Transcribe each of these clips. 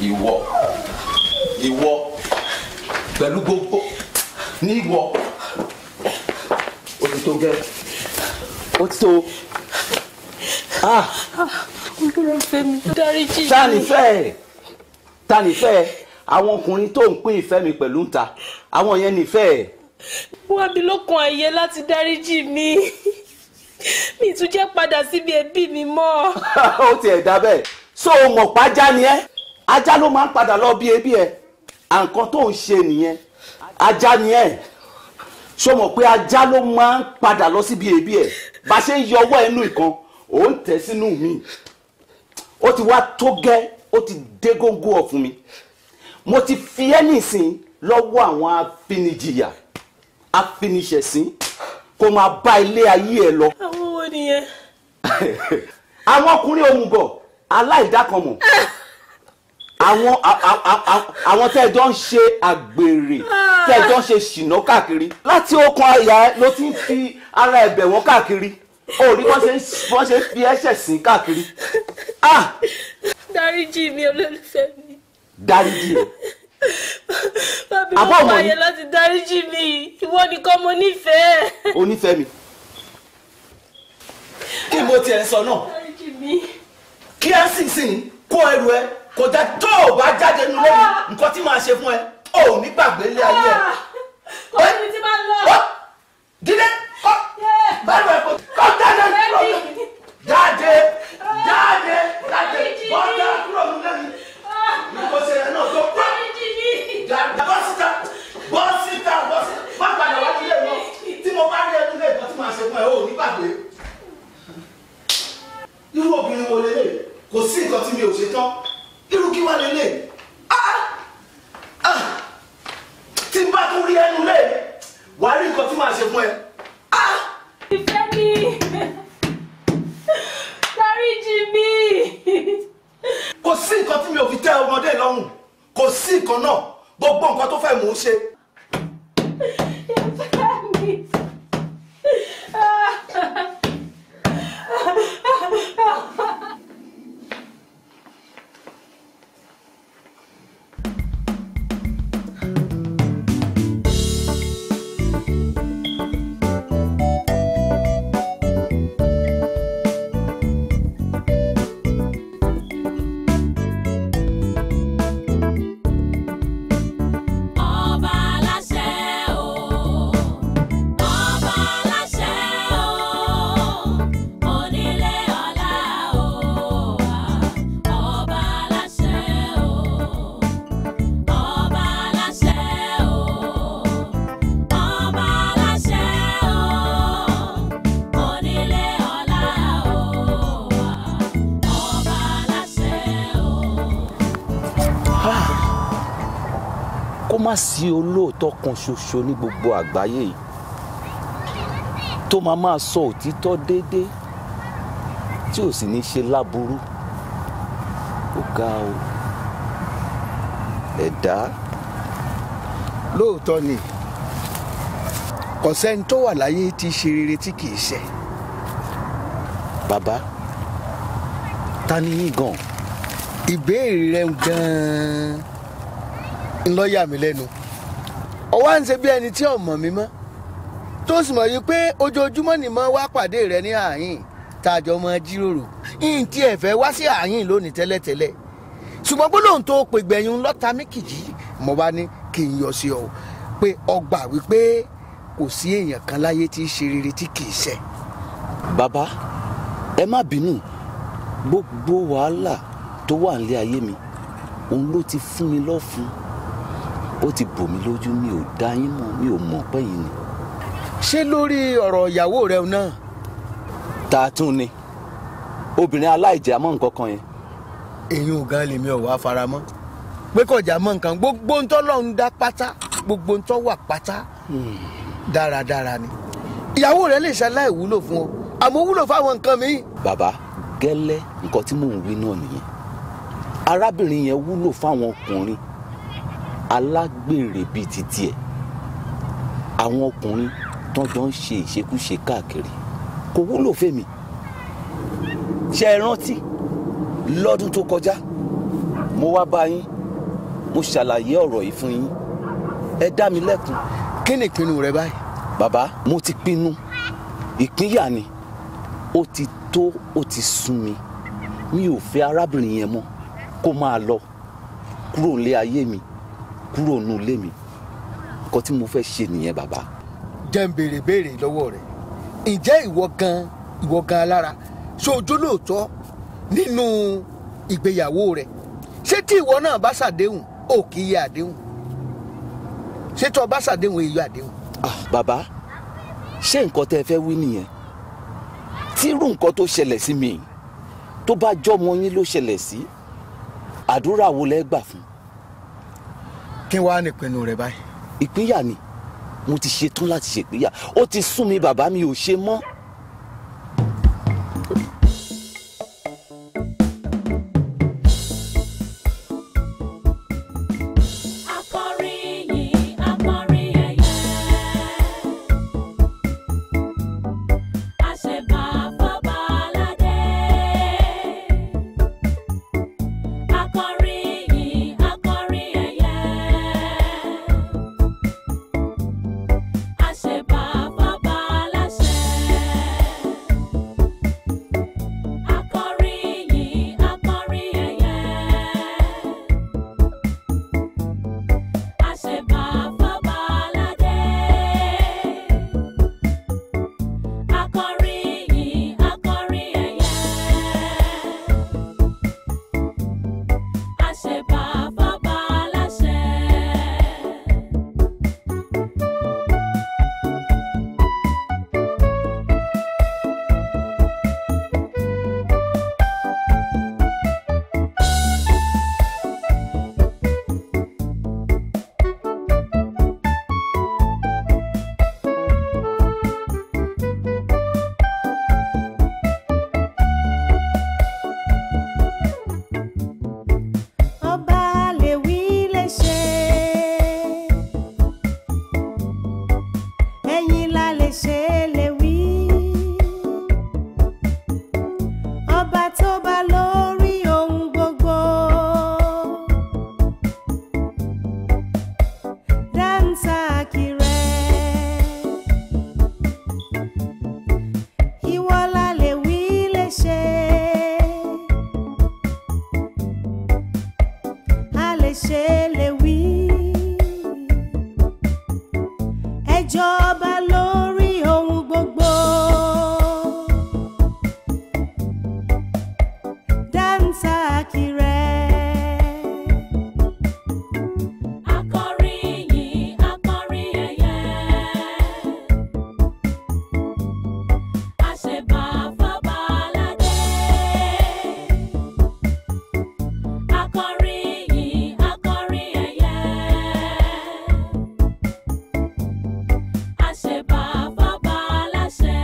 ìwọ ìwọ pẹ̀lú gbogbo ní ìwọ ó ti tó gẹ́ ó ti tó ah olólùfẹ́ mi dáríjì ta ni fẹ́ ẹ̀ ta ni fẹ́ ẹ̀ àwọn ọkùnrin tó ń pín ìfẹ́ mi pẹ̀lú ń ta àwọn yẹn nífẹ̀ẹ́ ẹ̀ wá mi lókun àyè láti dáríjì mi mi tún jẹ́ padà síbi ẹbí mi mọ́. ó tiẹ̀ dá bẹ́ẹ̀ so o mọ̀ pa ajá ni ẹ́ ajá ló máa ń padà lọ bí ebi ẹ̀ à nǹkan tó ń ṣe nìyẹn ajá ni ẹ́ so mọ̀ pé ajá ló máa ń padà lọ síbi ebi ẹ̀ bá a ṣe ń yọ ọwọ́ ẹnu ìkan ò ń tẹ̀ sínú mi ó ti wá tó gẹ́ ó ti dé góńgó ọ̀ fún mi mo ti fi ẹ́ nìsín lọ́wọ́ àwọn afinijìyà afiniṣẹ̀sín kó máa bá ilé ayé ẹ lọ àwọn wo nìyẹn. àwọn ọkùnrin òmùgọ̀ aláìdákanmọ̀ àwọn a- a- a- a- àwọn tẹ́ ẹ jọ ń ṣe àgbèrè tẹ́ ẹ jọ ń ṣe ṣìnà káàkiri láti okun àyà ẹ ló ti ń fi ara ẹ̀bẹ̀ wọn káàkiri ó rí bọ́n ṣe ń bọ́n ṣe ń fi ẹ̀ṣẹ̀ sìn káàkiri ah dáríjì mi olólùfẹ́ mi dáríjì ẹ wá mi Àbọ̀ lókun ọmọ àyè yìí. láti dáríjì mi ìwọ nìkan mo nífẹ̀ẹ́. onífẹ́ mi kí mo tiẹ̀ sọ náà dáríjì mi. kí ẹ sì sìn kó ẹrù ẹ kò dá tó o bá jáde nínú lẹ́yìn nǹkan tí màá ṣe fún ẹ ò ní gbàgbé ilé ayé ẹ. kò síbi tí máa ń lọ. Ó, dídé kọ́ bẹ́ẹ̀ bẹ́ẹ̀ kò kọ́ jáde kúrò nínú jáde jáde jáde bọ́ọ̀dà kúrò nínú lẹ́yìn ní kò ṣe ẹ̀ náà tó kọ́ dáríjì mi. jáde bọ́ síta bọ́ síta bọ́ síta má padà wá sílé lọ tí mo bá rí ẹnu lẹ́ẹ̀kan tí màá ṣe fún ẹ ò ní gbàgbé. irú obìnrin wo lélẹ̀ kò sí nǹkan tí mi ò ṣe tán irú kí wá lélẹ̀ Ah! Ah! tí n bá tún rí ẹnu lé wàá rí nǹkan tí màá ṣe fún ẹ. ìfẹ́ mi. dáríjì mi. kò sí nǹkan tí mi ò fi tẹ́ ọmọdé lọ́rùn kò sí nǹkan náà gbogbo nǹkan tó fẹ́ mò ń ṣe. ìfẹ́ mi. Ọba aláṣẹ o, ọba aláṣẹ o, onílé ọlá o, ọba aláṣẹ o, ọba aláṣẹ o, ọba aláṣẹ o, onílé ọlá o, ọba aláṣẹ o. kó má sí olóòótọ́ kan ṣoṣo ní gbogbo àgbáyé yìí tó máa máa sọ òtítọ́ déédéé tí ò sì ní ṣe láburú ó ga o ẹ̀dá lóòótọ́ ni kò sẹ́ni tó wà láyé tí í ṣe rere tí kì í ṣe bàbá ta ni yín gan ìbéèrè rẹ gan-an ń lọ yà mí lẹ́nu ọwọ́ à ń ṣe bí ẹni tí ò mọ̀ mí mọ́ tó sì mọ̀ yìí pé ojoojúmọ́ ni mo wá pàdé rẹ ní àyìn tá a jọ mọ jíròrò yìí tí ẹ fẹ́ wá sí àyìn lónìí tẹ́lẹ̀tẹ́lẹ̀ ṣùgbọ́n gbólóhùn tó pè gbẹ̀yìn lọ́ta mékìjì mo bá ní kí n yọ sí ọ pé ọgbà wípé kò sí èèyàn kan láyé tí í ṣe rere tí kì í ṣe bàbá ẹ má bínú gbogbo wàhálà tó wà nílé ayé mi òun ló ti fún mi lọ́fun ó ti bò mí lójú mi ò dá yín mọ̀ mi ò mọ̀ pẹ́yìn ni. ṣé lórí ọ̀rọ̀ ìyàwó rẹ náà ta tún ni obìnrin aláìjẹ́ àmọ́ nǹkan kan yẹn èyí ò gan lèmi ò wá fara mọ́ pé kọjá mọ́ nǹkan gbogbo ń tọ́lọ́run dá pátá gbogbo ń tọ́ wà pátá dáradára ni ìyàwó rẹ lè ṣaláì wúlò fún ọ àmọ́ wúlò fáwọn nǹkan míì bàbá gẹ́lẹ́ nǹkan tí mò ń wí náà nìyẹn arábìnrin yẹn wúlò fáwọn ọkùnrin alágbèrè bíi ti tiẹ̀ àwọn ọkùnrin tó jọ ń ṣe ìṣekúṣe káàkiri kò wúlò fèmí ṣe é rántí lọ́dún tó kọjá mo wá bá yín mo ṣàlàyé ọ̀rọ̀ yìí fún yín ẹ dá mi lẹ́kun kí ni ìpinnu rẹ báyìí bàbá mo ti pinnu ìpínyà ni ó ti tó ó ti sún mi mi ò fẹ́ arábìnrin yẹn mọ́ kó máa lọ kúrò nílé ayé mi kúrò nínú ilé mi nǹkan tí mo fẹ́ ṣe nìyẹn bàbá jẹ́ ń béèrè béèrè lọ́wọ́ rẹ̀ ǹjẹ́ ìwọ gan ìwọ gan alára ṣé ojú lóòótọ́ nínú ìgbéyàwó rẹ̀ ṣé tí ìwọ náà bá ṣàdéhùn ò kì í yẹ àdéhùn ṣé tí o bá ṣàdéhùn èyí àdéhùn ah bàbá ṣé nǹkan tẹ́ ẹ fẹ́ wí nìyẹn tí irú nǹkan tó ṣẹlẹ̀ sí mi tó bá jọmọ yín ló ṣẹlẹ̀ sí àdúrà wo lẹ́ gbà fún kí wàá nípinnu rẹ báyìí ìpínyà ni mo ti ṣetán láti ṣèpínyà ó ti sún mi bàbá mi ò ṣe mọ́. Akọrin yìí, akọrin ẹ̀yẹ. Àṣebà fọ́ba aládé. Akọrin yìí, akọrin ẹ̀yẹ. Àṣebà fọ́ba aláṣẹ. Akọrin yìí, akọrin ẹ̀yẹ. Àṣebà fọ́ba aládé. Akọrin yìí, akọrin ẹ̀yẹ. Àṣebà fọ́ba aláṣẹ. ọba lè wí lè ṣe ẹ̀yin la lè ṣe lè wí ọba tó bá lórí ohun gbogbo dáńtà kìrẹ ìwọ la lè wí lè ṣe. a lè ṣe lè wí. ẹ jọba lórí ohun gbogbo. dáńtà kìrẹ. Akọrin yìí, akọrin ẹ̀yẹ. Àṣebà fọ́ba aládé. Akọrin yìí, akọrin ẹ̀yẹ. Àṣebà fọ́ba aláṣẹ. Akọrin yìí, akọrin ẹ̀yẹ. Àṣebà fọ́ba aláṣẹ. Akọrin yìí, akọrin ẹ̀yẹ. Àṣebà fọ́ba aláṣẹ. Akọrin yìí, akọrin ẹ̀yẹ. Àṣebà fọ́ba aláṣẹ. Akọrin yìí, akọrin ẹ̀yẹ. Àṣebà fọ́ba aláṣẹ.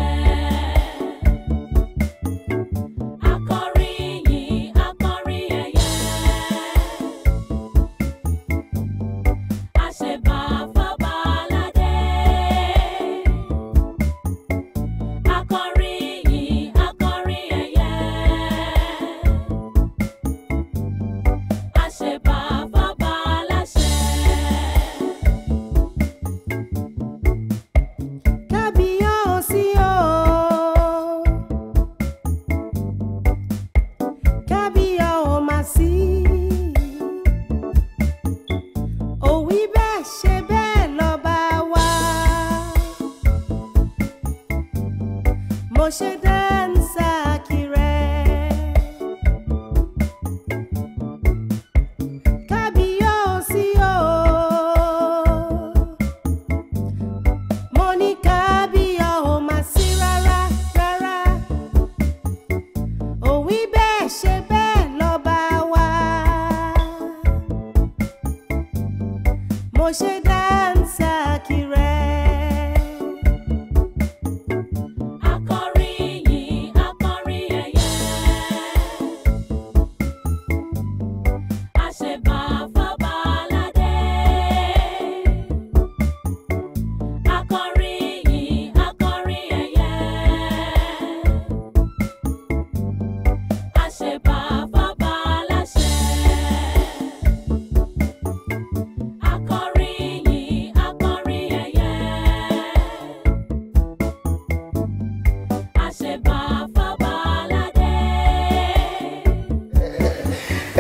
kábíyèsí o. kábíyà ò mà sí. òwí bẹ́ẹ̀ ṣe bẹ́ẹ̀ lọ́ba wa. mo ṣe dáńsà kìrẹ́. kábíyèsí o. mo ní kábíyà ò mà sí rárá rárá òwí bẹ́ẹ̀ ṣe bẹ́ẹ̀ lọ́ba wa mo ṣe dáńsà kìrẹ́. Akọrin yìí,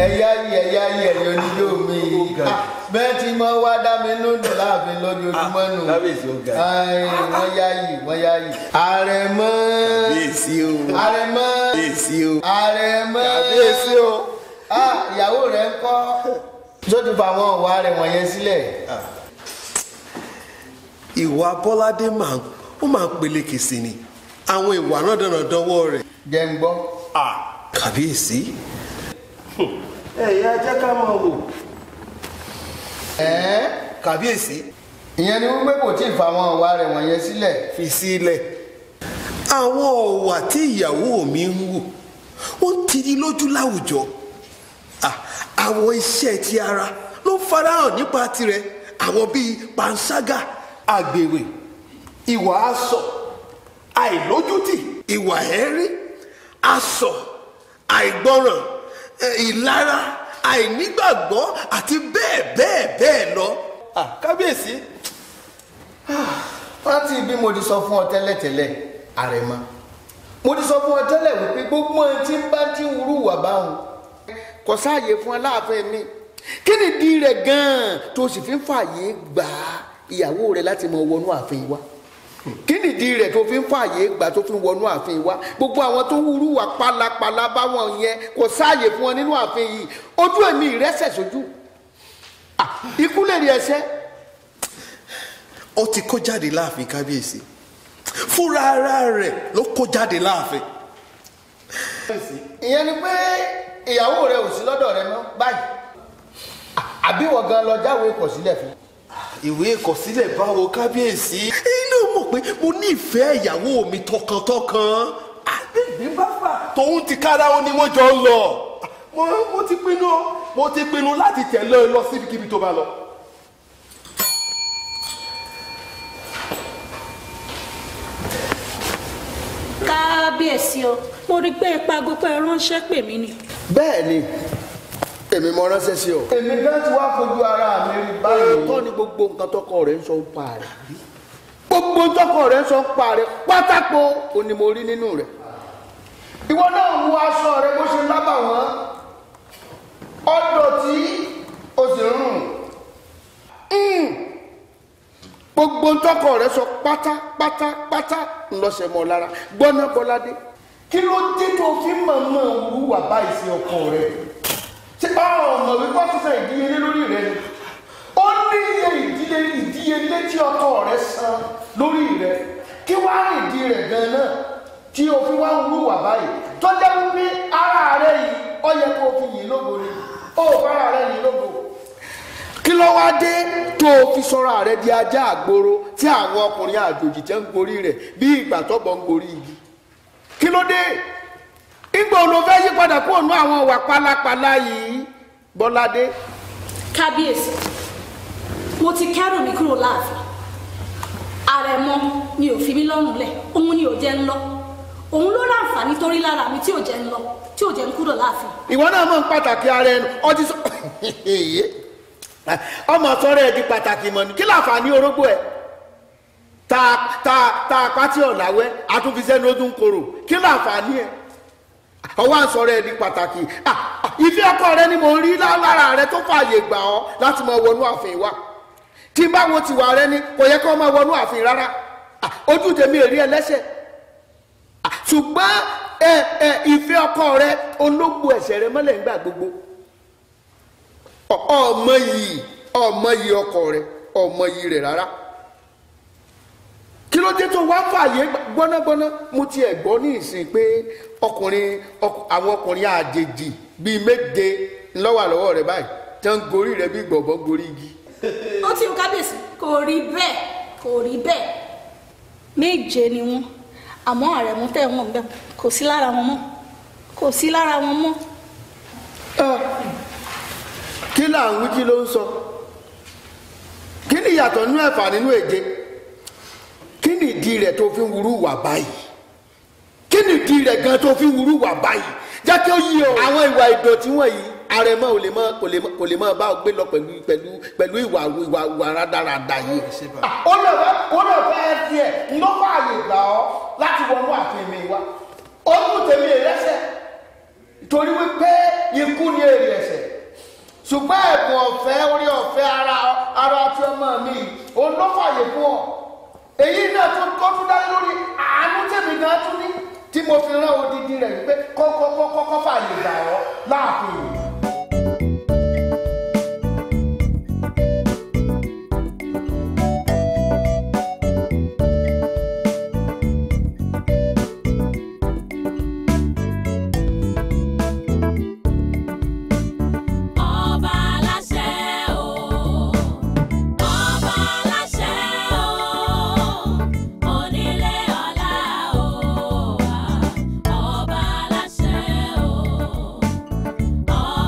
ẹ̀yà yìí ẹ̀yà yìí ẹ̀yọ níjó mi Ah, bẹ́ẹ̀ tí mo wá dá mi lódò láàfin lójoojúmọ́ nù Ah, kábíyèsí ó ga. Ai, wọ́n yá yìí wọ́n yá yìí. àrẹ̀mọ kábíyèsí o àrẹ̀mọ kábíyèsí o àrẹ̀mọ kábíyèsí o. Ah, ìyàwó rẹ̀ ń kọ́ tó ti fa àwọn ọ̀wá rẹ̀ wọ̀nyẹn sílẹ̀. ìwà bọ́ládé máa ń ó máa ń peléke sí ni àwọn ìwà náà dandan dánwọ́ rẹ̀. jẹ́ ń gbọ́. kábíyèsí ẹ̀yà jẹ́ ká máa wò. ẹ̀ẹ́ kábíyèsí ìyẹn ni wípé kò tí ì fa àwọn ọ̀wá rẹ̀ wọ̀nyẹn sílẹ̀. fi sílẹ̀ àwọn ọ̀wà tí ìyàwó mi ń wò wọ́n ti di lójú láwùjọ Ah, àwọn iṣẹ́ ti ara ló ń farahàn nípa tirẹ̀ àwọn bíi panṣágà àgbèrè ìwà asọ̀ àìlójútì ìwà ẹ̀rí asọ̀ àìgbọràn eh, ìlara àìnígbàgbọ́ àti bẹ́ẹ̀ bẹ́ẹ̀ bẹ́ẹ̀ lọ. Ah, kábíyèsí rántí bí mo ti sọ fún ọ tẹ́lẹ̀tẹ́lẹ̀ àrẹ̀mọ mo ti sọ fún ọ tẹ́lẹ̀ wípé gbogbo ẹni tí ń bá ti ń wúrú wà báwọn kò sáàyè fún ọ láàfin mi kí ni ìdí rẹ̀ gan-an tó sì fi ń fààyè gbà ìyàwó rẹ̀ láti mọ wọnú ààfin wa kí ni ìdí rẹ̀ tó fi ń fààyè gbà tó fi ń wọnú ààfin wa gbogbo àwọn tó wúrú wà pálapàla báwọn yẹn kò sáàyè fún ọ nínú ààfin yìí ojú ẹ̀mí ìrẹsẹ̀ sójú Ah, ikú lè rí ẹsẹ̀ ó ti kó jáde láàfin kábíyèsí fúnra ara rẹ̀ ló kó jáde láàfin. ìyẹn ni pé ìyàwó rẹ ò sí lọ́dọ̀ rẹ mọ́ báyìí àbí wọ́n gan lọ jáwé ìkọ̀sílẹ̀ fún. ìwé ìkọ̀sílẹ̀ báwo kábíyèsí. inú mọ̀ pé mo nífẹ̀ẹ́ ìyàwó mi tọkàntọkàn. àbẹ̀bí bá fà. tòun ti kára ó ní wọ́n jọ ń lọ. mo mo ti pinnu mo ti pinnu láti tẹ̀lé e lọ síbikíbi tó bá lọ. kábíyèsí o mo rí i pé ipa gbogbo ẹ ránṣẹ́ pè mí ni. bẹ́ẹ̀ ni èmi mọ ránṣẹ́ sí ọ. èmi gan ti wá fojú ara mi rí báyìí. tọ́ ni gbogbo nǹkan tọkọ rẹ̀ ń sọ ń pa rẹ̀. gbogbo tọkọ rẹ̀ ń sọ ń pa rẹ̀ pátákó o ni mo rí nínú rẹ̀. ìwọ náà wo aṣọ rẹ bó ṣe lábà wọn ọdọ tí o sì ń rùn. Mm. gbogbo tọkọ rẹ̀ sọ pátápátápátá ńlọsẹ mọ lára gbọnà bọládé kí ló dé tó fi mọ̀mọ́ wúwà báyìí sí ọkọ rẹ̀ ṣé ọmọ wípé sísan ìdíyelé lórí rẹ̀ ni ó ní iye ìdíyelé ìdíyelé tí ọkọ rẹ̀ san lórí rẹ̀ kí wàá rìn ìdí rẹ̀ gan náà tí o fi wá ń wúwà báyìí tó jẹ́ wípé ara rẹ̀ yìí ó yẹ kó o fi yìn lógo ni ó fara rẹ̀ yìn lógo kí ló wá dé tó o fi sọra rẹ̀ di ajá àgboro tí àwọn ọkùnrin àjòjì tẹ́ ń gorí rẹ̀ bí ìgbà tọ́bọ̀ ń gorí igi kí ló dé ìgbà òun ló fẹ́ yí padà kó òun àwọn ìwà pálapàla yìí bọ́ládé kábíyèsí mo ti kẹ́rù mi kúrò láàfin àrẹ̀mọ ni ò fi mí lọ́rùn lẹ̀ òun ni ò jẹ́ ń lọ òun ló láǹfààní torí lára mi tí ò jẹ́ ń lọ tí ò jẹ́ ń kúrò láàfin. ìwọ náà mọ̀ ń pàtàkì ara ẹnu ọtí sọ ọmọ sọ̀rọ̀ ẹ di pàtàkì mọ ni kí láǹfààní orógbó ẹ ta ta ta pátí ọ̀làwẹ́ àtúnfisẹ́ ní ọdún koro kí láǹfààní ẹ ọwọ́ àǹsọ̀rọ̀ ẹ di pàtàkì Ah, ah, ìfẹ́ ọkọ rẹ ni mò ń rí lára rẹ tó fààyè gbà ọ́ láti máa wọnú ààfin wa tí n bá wo tiwa rẹ ni kò yẹ kó máa wọnú ààfin rárá Ah, ojú tèmi èrí ẹlẹ́sẹ̀ Ah, ṣùgbọ́n ẹ ẹ ìfẹ́ ọkọ rẹ ológbò ẹ̀sẹ̀ rẹ mọ́lẹ̀ ńgbà gbogbo Ọ- ọmọ yìí ọmọ yìí ọkọ rẹ ọmọ yìí rẹ rárá kí ló dé tó wá fààyè gbọ́nágbọ́ná mo tiẹ̀ gbọ́ ní ìsìn pé ọkùnrin ọk- àwọn ọkùnrin àjèjì bíi méje ńlọ́wà lọ́wọ́ rẹ báyìí tí wọ́n ń gorí rẹ bí gbọ̀ngbọ̀ gorí igi ó ti ń kábíyèsí kò rí bẹ́ẹ̀ kò rí bẹ́ẹ̀ méje ni wọ́n àmọ́ àrẹ̀mú tẹ̀ wọ́n bẹ́ẹ̀ kò sí lára wọn mọ́ kò sí lára wọn mọ́. Ah, kí là ń wí kí ló ń sọ kí ni ìyàtọ̀ nínú ẹ̀fà nínú èje kí ni ìdí rẹ̀ tó fi ń wúrú wà báyìí kí ni ìdí rẹ̀ gan tó fi ń wúrú wà báyìí jẹ́ kí ó yí ọ. àwọn ìwà ìdọ̀tí wọ̀nyí àrẹ̀mọ ò lè mọ kò lè mọ kò lè mọ bá ọ gbé lọ pẹ̀lú pẹ̀lú pẹ̀lú ìwà ìwà ìwà rádaràda yìí. ó lè fẹ́ ó lè fẹ́ tiẹ̀ ló fààyè gbà ọ́ láti wọnú àfihàn mi wá ó tún tèmi rẹ́sẹ̀ torí wípé ikú ni èrè ẹ̀ṣẹ̀ ṣùgbọ́n ẹ̀bùn ọ̀fẹ́ orí ọ̀fẹ́ ara ara ti ọmọ mi òun ló fàyè fún ọ èyí náà tó tó tún dá lórí àánú tèmi gan tún ní tí mo fi rán odidi rẹ̀ wípé kọ́kọ́kọ́kọ́ fàyè gbà ọ́ láàfin yìí. Ọba aláṣẹ o, ọba aláṣẹ o, onílé ọlá o, ọba aláṣẹ o,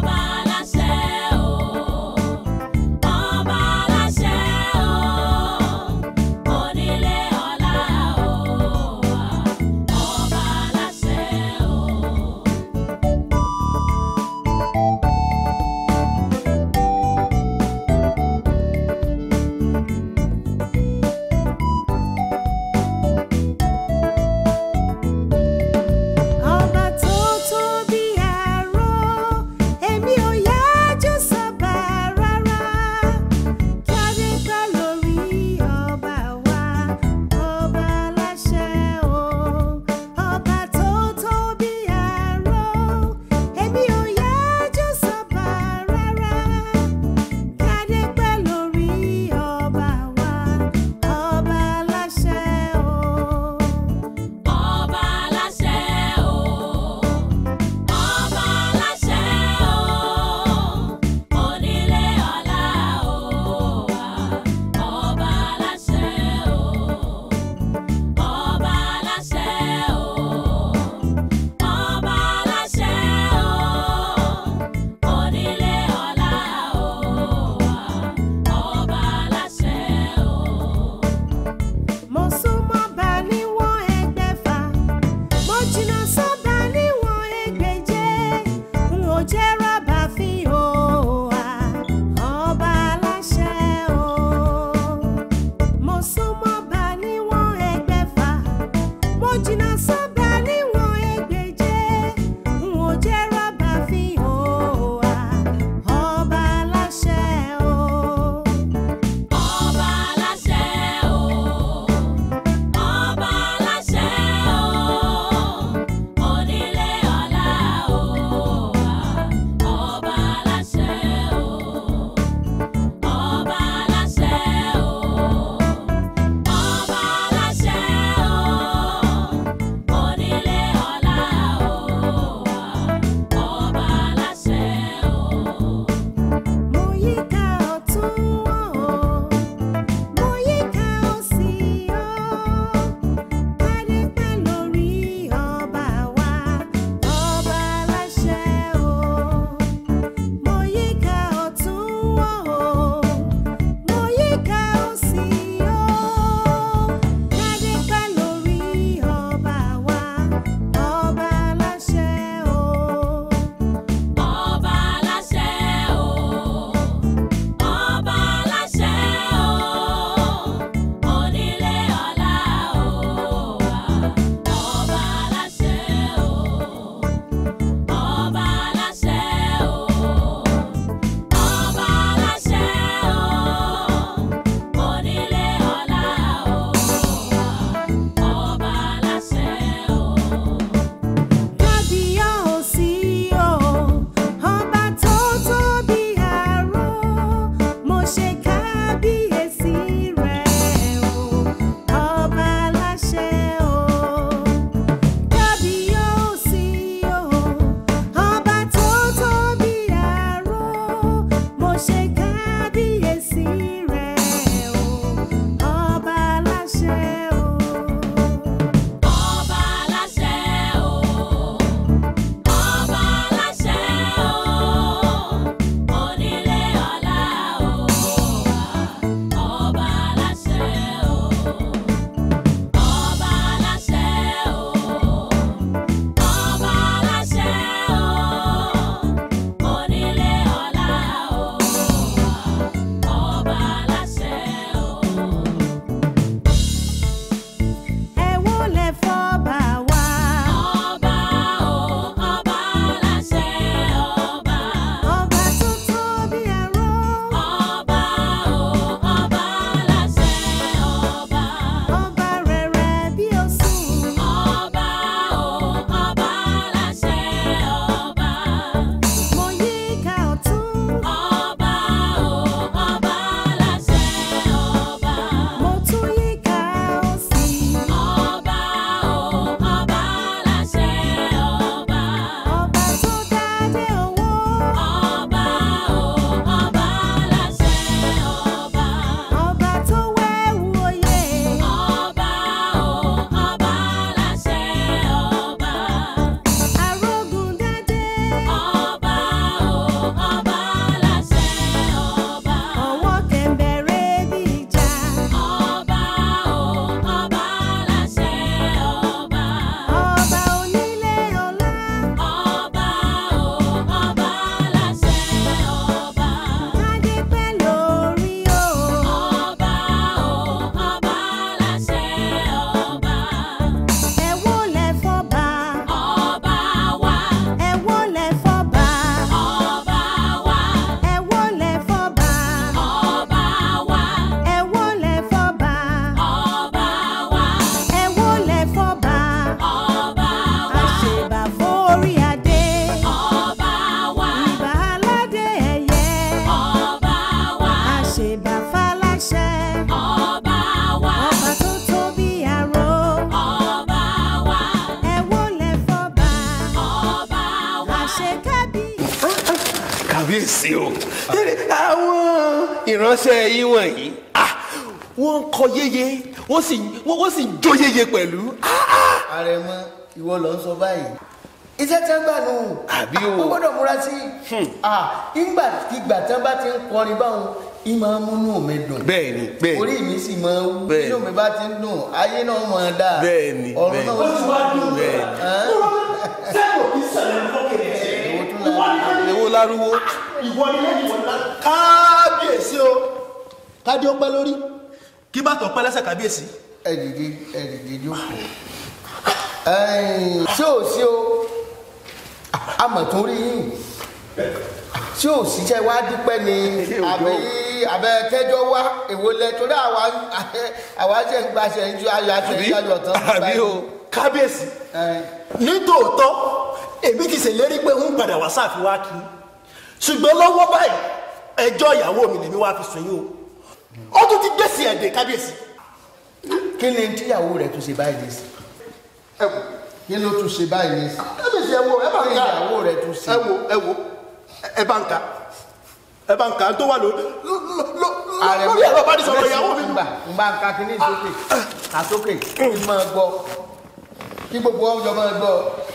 kábíyèsí o àwọn ìránṣẹ́ yín wọ̀nyí ah, wọ́n ń kọ yéye wọ́n sì wọ́n wọ́n sì ń jó yéye pẹ̀lú àrẹ̀mọ ìwọ ló ń sọ báyìí iṣẹ́ tí wọ́n gbà nù Àbí o. wọ́n gbọ́dọ̀ múra sí i ìgbà ìgbà tí wọ́n bá ti ń kọrin báwọn ìmọ̀ múnú mi dùn bẹ́ẹ̀ni bẹ́ẹ̀ni orí mi sì máa wú Bẹ́ẹ̀ni. inú mi bá ti ń dùn ayé náà máa dà Bẹ́ẹ̀ni, ọ̀run bẹ́ẹ̀ni. náà sì máa dùn bẹ́ẹ̀ni. sẹ́kọ̀ọ́ kì í ṣẹlẹ̀ fọ́kẹ̀rẹ̀ èwo tún lára èwo lárúwó ìwọ ni lẹ́yìn wọn náà. kábíyèsí o kádé ó pẹ́ lórí kí bàtọ̀ pẹ́ lẹ́sẹ̀ kábíyèsí. ẹ̀dìdì ẹ̀dìdì jókòó Ẹ̀yìn, ṣé ò sí o amọ̀tún rí yín ṣé ò sí ṣe wá dúpẹ́ ni àbí àbẹ kẹjọ wá èwo lẹ torí àwa àwa ṣe ń gbaṣẹ ń ju ayọ̀ àti àbí ìyájọ tán. àbí o kábíyèsí Ẹ̀yìn, nítòótọ́ èmi ti ṣèlérí pé ń padà wá sáàfin wá kí ṣùgbọ́n lọ́wọ́ báyìí ẹjọ́ ìyàwó mi lèmi wá fi sùn yín o ó tún ti gbèsè ẹ̀dẹ̀ kábíyèsí. kí ni tíyàwó rẹ tún ṣe báyìí ní sí ẹ wò kí ló tún ṣe báyìí ní sí kábíyèsí ẹ wo ẹ bá ń kí ka ìyàwó rẹ tún ṣe. ẹ wo ẹ wo ẹ bá ń ka ẹ bá ń ka tó wà ló lórí ẹ̀rọ bá ní sọ̀rọ̀ ìyàwó mi. gbà ń bá ń ka kíní sókè kà sókè kí n máa gbọ́ kí gbogbo ọjọ́ máa gbọ́.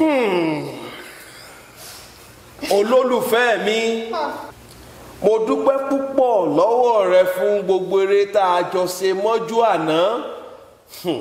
olólùfẹ́ mi mo dúpẹ́ púpọ̀ lọ́wọ́ rẹ fún gbogbo eré tá a jọ ṣe mọ́jú àná Hmm.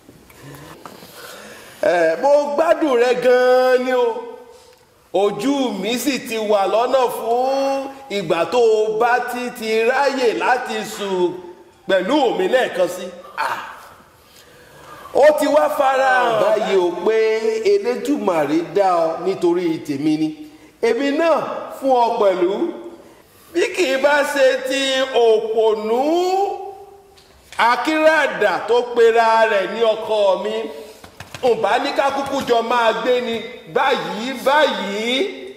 Eh, mo gbádùn rẹ gan-an ni o ojú mi sì ti wà lọ́nà fún ìgbà tó o bá ti ti ráyè láti sùn pẹ̀lú mi lẹ́ẹ̀kan sí. Ah ó ti wá farahàn báyìí o pé elédùmarè dá ọ nítorí tèmi ni èmi náà fún ọ pẹ̀lú bí kì í bá ṣe ti òpònú akíràdà tó pera rẹ̀ ní ọkọ mi ǹbá ní ká kúkú jọ máa gbé ni báyìí báyìí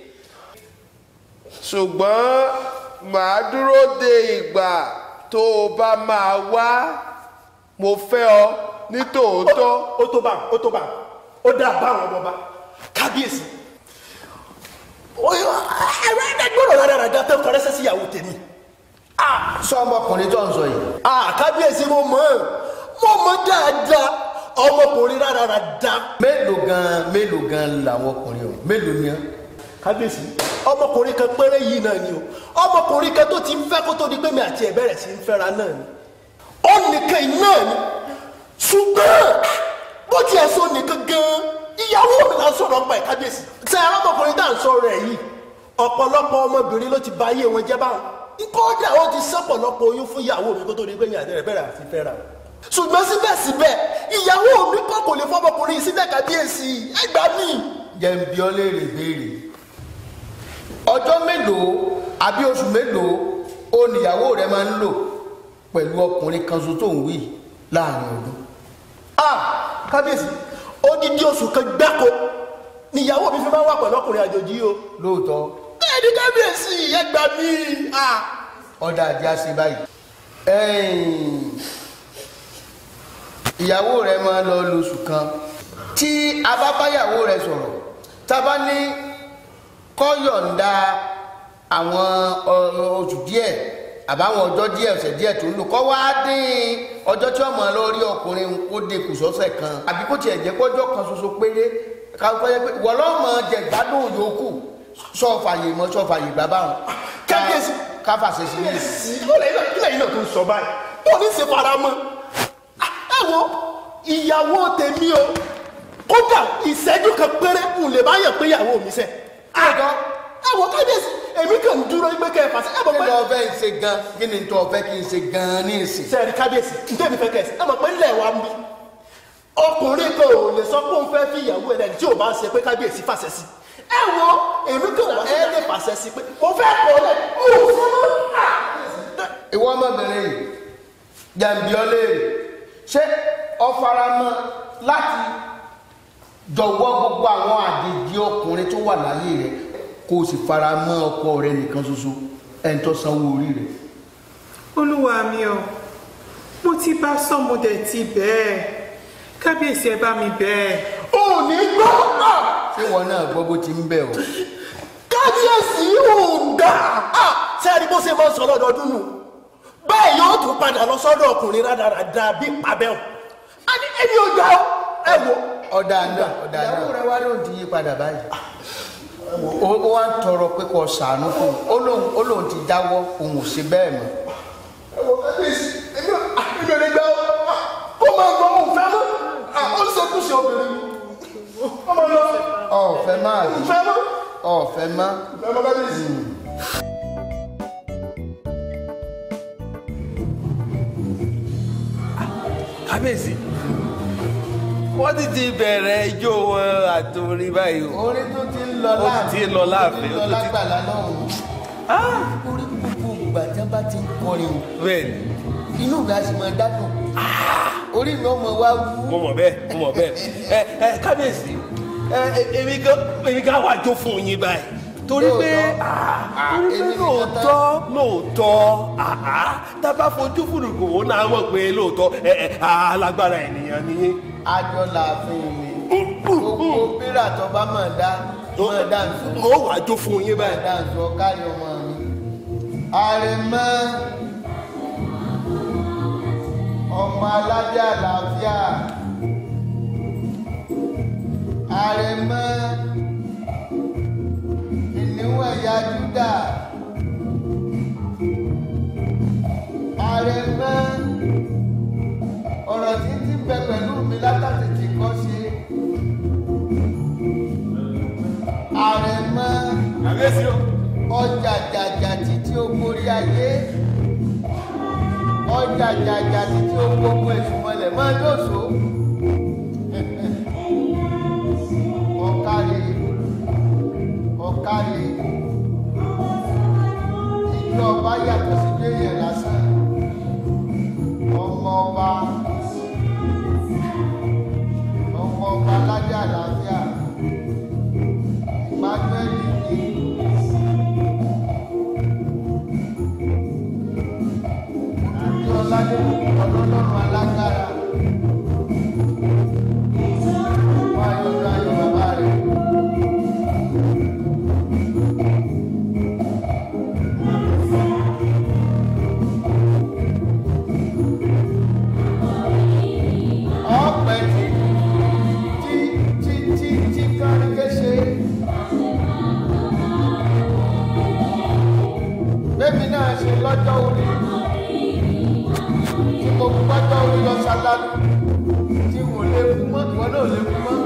ṣùgbọ́n màá dúró de ìgbà tó o bá máa wá mo fẹ́ ọ ní tòótọ́. ó tó bá ó tó bá ó dá bá àwọn ọmọba kábíyèsí ẹ̀rọ ẹ̀ẹ́dẹ́gbọ̀rọ̀ rádaràdá tó kọrẹ́sẹ̀ sí ìyàwó tèmi sọ ọmọkùnrin tó ń sọ yìí ah kábíyèsí mo mọ̀ ọ́ mo mọ̀ dáadáa ọmọkùnrin rádaràdá mélòó gan mélòó gan làwọn ọkùnrin o mélòó ni wọn. kábíyèsí ọmọkùnrin kan péré yìí náà ni o ọmọkùnrin kan tó ti ń fẹ́ kó tó di pé mi àti ẹ̀ bẹ̀rẹ̀ sí ń fẹ́ra náà ni ó nìkan yìí náà ni ṣùgbọ́n bó tiẹ̀ sọ nìkan gan ìyàwó mi là ń sọ̀rọ̀ ọgbà ẹ̀ kábíyèsí tẹ ọmọkùnrin tá à ń sọ̀rọ̀ ẹ̀ yìí ọ̀pọ̀lọpọ̀ ọmọbìnrin ló ti ba ayé wọn jẹ́ báwọn kódà ó ti sọ́pọ̀lọpọ̀ oyún fún ìyàwó mi kó tó di pé mi àti ẹ̀ bẹ̀rẹ̀ àti fẹ́ra ṣùgbọ́n síbẹ̀síbẹ̀ ìyàwó mi kọ́ kò lè fọmọkùnrin yìí sílẹ̀ kábíyèsí ẹgbàá mi. jẹ́ ń bi ọ́ léèrè béèrè ọjọ́ mélòó àbí oṣù mélòó ó níyàwó rẹ máa ń lò pẹ̀lú ọkùnrin kan ṣoṣo tó ń wí láàrin ọdún. ah kábíyèsí odidi oṣù kan gbáko níyàwó mi fi máa ń wà pẹ̀lú ọkùnrin àjòjì yìí o. lóòótọ́ bẹ́ẹ̀ ni kábíyèsí ẹgbàá mi. ah ọ̀dà àdí àṣẹ báyìí. ẹ̀yìn, ìyàwó rẹ máa lọ lóṣù kan tí a bá báyàwó rẹ sọ̀rọ̀ tá a bá ní kó yọ̀ǹda àwọn ọ- oṣù díẹ̀ àbáwọn ọjọ́ díẹ̀ ọ̀sẹ̀ díẹ̀ tó ń lò kọ́ wá dín ọjọ́ tí ọmọ lọ rí ọkùnrin ó dín kù sọ́sẹ̀ kan àbí kó tiẹ̀ jẹ́ pọ́jọ́ kan ṣoṣo péré káwọ́ yẹ pé wọ́n lọ́mọ jẹ gbádùn yòókù sọ́ọ̀fàyè mọ́ sọ́ọ̀fàyè bàbá wọn. Kábíyèsí. káfàṣẹ sí ní sí ọ̀lẹ́ ilẹ̀ ilẹ̀ yìí náà tó ń sọ báyìí ó ní ṣe fara mọ́ ẹ wo ìyàwó tèmi o kódà ìṣẹ́jú kan péré ń lè bá yàn pé ìyàwó mi sẹ́ Ọ̀dọ́. ẹ wo kábíyèsí èmi kàn ń dúró pé kẹ́ ẹ fàṣẹ ẹ mọ̀ kí pé ni ọfẹ́ ń ṣe gan kí ni tó ọfẹ́ kí n ṣe gan ní ìsìn. sẹ́ẹ̀rì kábíyèsí ǹjẹ́ mi fẹ́ kẹ́ ẹ sí ẹ mọ̀ pé ńlẹ̀ wa ń bí ọkùnrin kan ò lè sọ pé òun fẹ́ fi ìyàwó ẹ̀ lẹ́yìn tí ò bá ń ṣe pé kábíyèsí fàṣẹ sí ẹ wo èmi kàn wá ẹ lè fàṣẹ sí pé mo fẹ́ kọ́ lẹ̀ mo ò ṣe mọ́ ìwọ ọmọbìnrin yìí jàǹbí ọlẹ́rì ṣé ọfaramọ́ láti jọ̀wọ́ gbogbo àwọn àjèjì ọkùnrin tó wà láyé rẹ kó o sì faramọ́ ọkọ rẹ nìkan ṣoṣo ẹ̀ ń tọ́ sanwó orí rẹ. olúwa mi o mo ti bá sọmọdé ti bẹ́ẹ̀ kábíyèsí ẹ bá mi bẹ́ẹ̀. ò ní gbọ́ náà. ṣé wọn náà gbọ́ bó ti ń bẹ̀ ọ́. kábíyèsí kábíyèsí ò ga sẹ́ẹ̀rí bó ṣe máa ń sọ lọ́dọọdún nù bẹ́ẹ̀ yóò tún padà lọ sọ́dọ̀ ọkùnrin rádaràda bí pàbẹ́ọ̀ a ní ẹni ò gbà ó ẹ wò ọ̀dà náà ọ̀dà náà ìyàwó rẹ wá ló ti yí padà báyìí ó ó wá ń tọrọ pé kò sàánú fún un ó lóun ó lóun ti jáwọ́ òun ò ṣe bẹ́ẹ̀ mọ́ ẹ wò kábíyèsí èmi ò èmi ò lè gbà ó kó máa gbọ́ òun fẹ́ mọ́ ó ń sọkúnṣe obìnrin mi ó máa lọ ọ̀fẹ́ máa rí fẹ́ mọ́ ọ̀fẹ́ má fẹ́ mọ́ kábíyèsí. kábíyèsí wọ́n ti ti bẹ̀rẹ̀ ijó wọn àtòrí báyìí o orí tó ti ń lọ Ó ti ń lọ láàfin, ó ó ti ń lọ ti- lágbàlá lọ́hùn orí gbogbo ìgbà tí wọ́n bá ti ń kọrin bẹ́ẹ̀ ni inú mi á sì máa dádùn orí mi ó mọ wá wú mo mọ̀ bẹ́ẹ̀ mo mọ̀ bẹ́ẹ̀ ẹ ẹ kábíyèsí ẹ ẹ, èmi gan èmi gan wà jó fún yín báyìí torí pé Lóòótọ́. ah, Ah, torí pé èmi nìkan lóòótọ́ lóòótọ́ àá tábà fojú fúnùkù ó náà mọ̀ pé lóòótọ́ ẹ ẹ alágbára ènìyàn ni yín. àjọ làáfin mi gbogbo bírà tó bá máa dá máa dá nsọ mo wà jó fún yín máa báyìí. dá nsọ kárí ọmọ mi àrèmọ ọmọ aládé àlàáfíà àrèmọ ìníwọ̀n ẹ̀yà júdà àrèmọ ọ̀rọ̀ tí ń ti bẹ pẹ̀lú mi látàtètè kọ́ ṣe àrèmọ kábíyèsí o. ọjà jàjà títí ó borí ayé ọjà jàjà títí ó gbogbo èṣù mọ́lẹ̀ máa lóṣù ọ̀kàrè ọ̀kàrè ìjọ ọba yàtọ̀ sí déyẹ̀ lásán ọmọ ọba ọmọ ọba aládé àlàáfíà emmanuel ní. àti ọládé ọlọ́lọ́run alágbára wá yọjú ayọ̀ bàbá rẹ̀. ọ̀pẹ tí tí tí tí tí kárí kéṣe. bẹ́ẹ̀ni náà ṣe lọ́jọ́ orí tí mo gbọ́jọ́ orí lọ ṣáláàlú tí wò lè kú mọ́ ìwọ náà lè kú mọ́.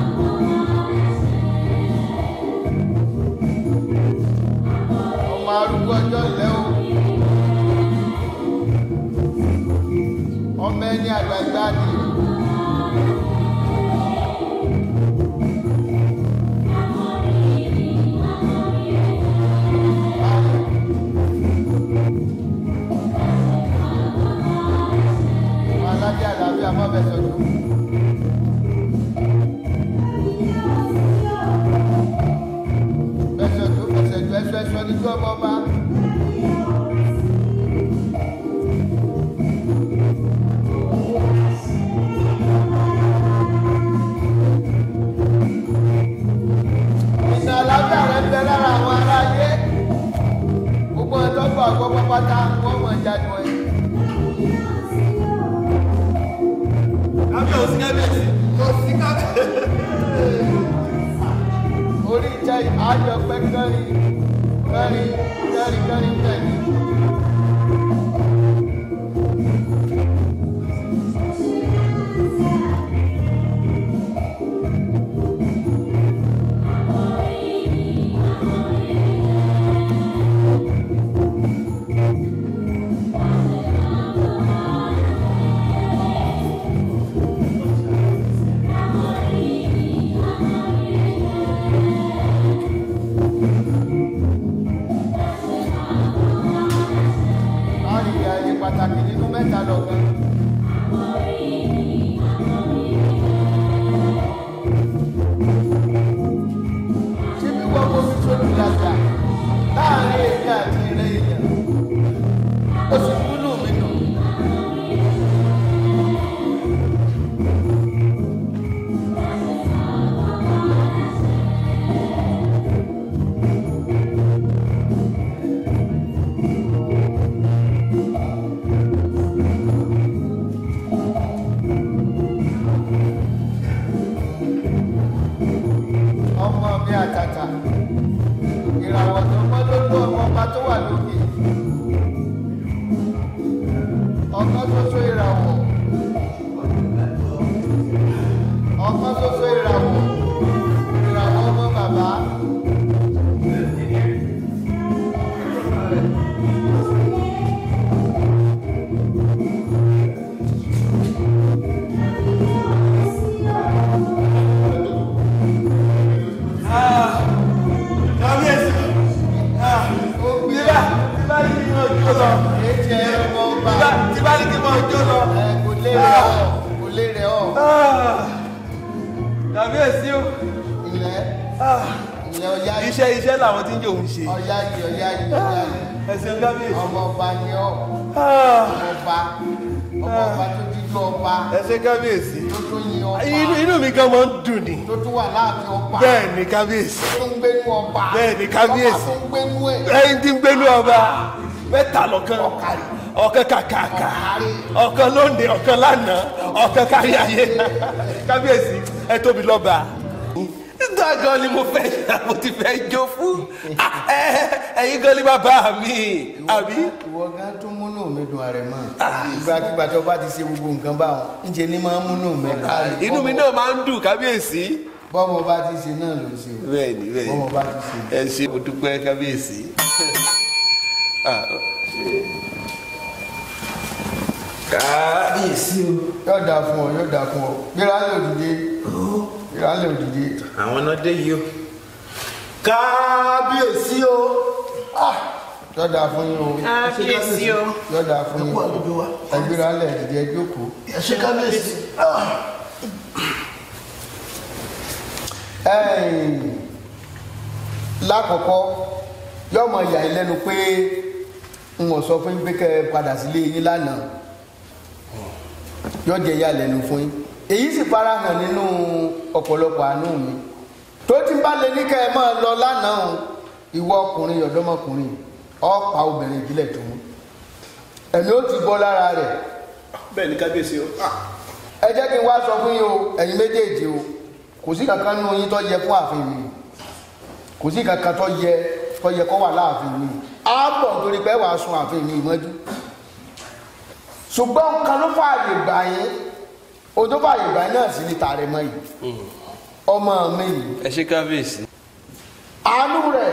ọmọ arúgbó ọjọ́ ilẹ̀ o ọmọ ẹni àgbàgbà ni. aládé àlàáfíà má bẹ sọdún. bẹsẹdún bẹsẹdún ẹsọ ẹsọ ní tí ọmọ bá. ìsìn àlàáfíà rẹ ń bẹ lára àwọn aráyé gbogbo ẹjọ́ gbọ́ àgbọ̀ pátá wọ́n mọ̀ jáde wọ̀nyí. kábíyèsí kábíyèsí. kò sí kábíyèsí. orí jẹ́ àjọ pé kẹ́rin kẹ́rin kẹ́rin kẹ́rin kẹ́rin. láàrin ìyá ẹni pàtàkì nínú mẹ́ta lọ́gán. ṣé bí wọ́n kó fi sójú làjà láàrin èmi àti ìrẹ́ èèyàn ó sì múlù mi dùn. ọmọ mi àtàtà ìràwọ̀ tó pọ́n lójú ọmọ ọba tó wà lókè ọ̀kan ṣoṣo ìràwọ̀ ọ̀kan ṣoṣo ìràwọ̀ ìràwọ̀ ọmọ bàbá. kábíyèsí tíbá tíbá ní kí n mọ jó lọ ètí ẹ ọmọ ọba tíbá tíbá ní kí n mọ jó lọ. ẹ kò lè rẹ ọ kò lè rẹ ọ kábíyèsí o ilẹ̀ ilẹ̀ ọ̀yá yìí iṣẹ́ iṣẹ́ làwọn tí ń jò ń ṣe ọ̀yá yìí ọ̀yá yìí ọ̀yá yìí ẹsẹ̀ kábíyèsí. ọmọ ọba ni ọ ọmọ ọba ọmọ ọba tó dídú ọba ẹsẹ̀ kábíyèsí. tó tó yin ọba inú inú mi gan máa ń dùn ni. tó tún wà láàfin ọba bẹ́ẹ̀ ni kábíyèsí. tó ń gbénú ọba Bẹ́ẹ̀ ni, kábíyèsí. ọba tó ń gbénú ẹ̀ ẹyin tí ń gbénú ọba mẹ́ta lọ́kàn ọ̀kan kàkàkà ọ̀kan lóde ọ̀kan lánàá ọ̀kan kárí ayé kábíyèsí ẹ tóbi lọ́ba. nígbà gan ni mo fẹ́ mo ti fẹ́ jó fún Ah, ẹ- ẹ̀yin gan ni bàbá mi àbí. ìwọ gan tún múnú mi dùn àrẹ mọ ìgbàkigbà tó bá ti ṣe gbogbo nǹkan báwọn ńṣe ni máa ń múnú mi kárí inú mi náà máa ń dùn kábíyèsí. bọ́mọ bá ti ṣe náà ló ń ṣe o bẹ́ẹ̀ni bẹ́ẹ̀ni bọ́mọ bá ti ṣe ẹ ṣe mo dúpẹ́ kábíyèsí. Ah, kábíyèsí o. yóò dáa fún ọ yóò dáa fún ọ gbéra lè òdìdé gbéra lè òdìdé àwọn náà dé yìí o kábíyèsí o Ah, yóò dáa fún yín o kábíyèsí o yóò dáa fún yín o ẹ gbéra lè òdìdé ẹ jókòó. ṣe kábíyèsí Ẹ̀yìn, lákọ̀ọ́kọ́ yóò mọ ìyà yín lẹ́nu pé n ò sọ fún yín pé kẹ́ ẹ padà sílé yín lánàá yóò jẹ́ ìyà lẹ́nu fún yín èyí sì fara hàn nínú ọ̀pọ̀lọpọ̀ àánú mi tó ti bá lè ní kẹ́ ẹ máa lọ lánàá o, ìwọ ọkùnrin ọ̀dọ́mọkùnrin ọ̀pá obìnrin ìbílẹ̀ tó mú ẹ̀mí ó ti bọ́ lára rẹ̀ bẹ́ẹ̀ ni kábíyèsí o ẹ jẹ́ kí n wá sọ fún yín o ẹ̀yin méjèèjì o kò sí kankan nínú yín tó yẹ fún ààfin mi kò sí kankan tó yẹ tó yẹ kó wà láàfin mi á bọ̀ torí pé wàá sun ààfin mi mọ́jú ṣùgbọ́n nǹkan ló fààyè gbà yín o tó fààyè gbà yín náà sí ní tààrẹ mọ́ yìí ọmọ mi yìí ẹ ṣe kábíyèsí. àánú rẹ̀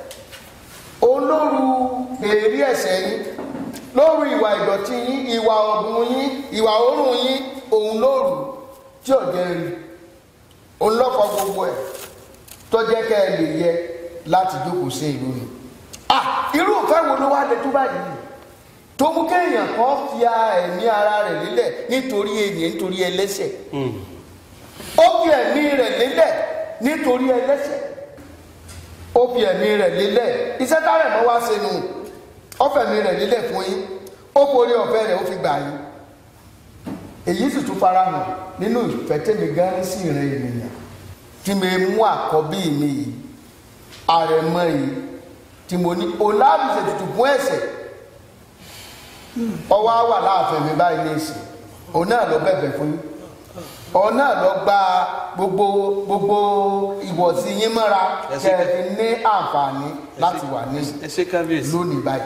olóru èrí ẹ̀ṣẹ̀ yín lóru ìwà ìdọ̀tí yín ìwà ọ̀gbun yín ìwà òórùn yín òun lóru tí ò jẹ́ rí òun lọ́kọ̀ gbogbo ẹ̀ tó jẹ́ kẹ́ ẹ lè yẹ láti jókòó sí ìlú mi. ah irú ìfẹ́ wo ló wá lè tó báyìí tó mú kéèyàn kan fi ẹ̀mí ara rẹ̀ lélẹ̀ nítorí ènìyàn nítorí ẹlẹ́ṣẹ̀ ó fi ẹ̀mí rẹ̀ lélẹ̀ nítorí ẹlẹ́ṣẹ̀ ó fi ẹ̀mí rẹ̀ lélẹ̀ iṣẹ́ tárẹ̀ mọ́ wá sínú ó fẹ̀mí rẹ̀ lélẹ̀ fún yín ó forí ọ̀fẹ́ rẹ̀ ó fi gbà yín èyí sì tún farahàn nínú ìfẹ́ tẹ́mi gan sí ìran ènìyàn tí mi mú àkọ́bí mi yìí àrẹ̀mọ yìí tí mo ní olábìsẹ̀ tutù fún ẹ̀ṣẹ̀ ọwọ́ á wà láàfin mi báyìí ní ìsìn òun náà ló bẹ̀bẹ̀ fún yín òun náà ló gba gbogbo gbogbo ìwọ̀sí yín mọ́ra Ẹ ṣé kẹ́ ẹ fi ní àǹfààní láti wà ní ẹ ṣe kábíyèsí. lónìí báyìí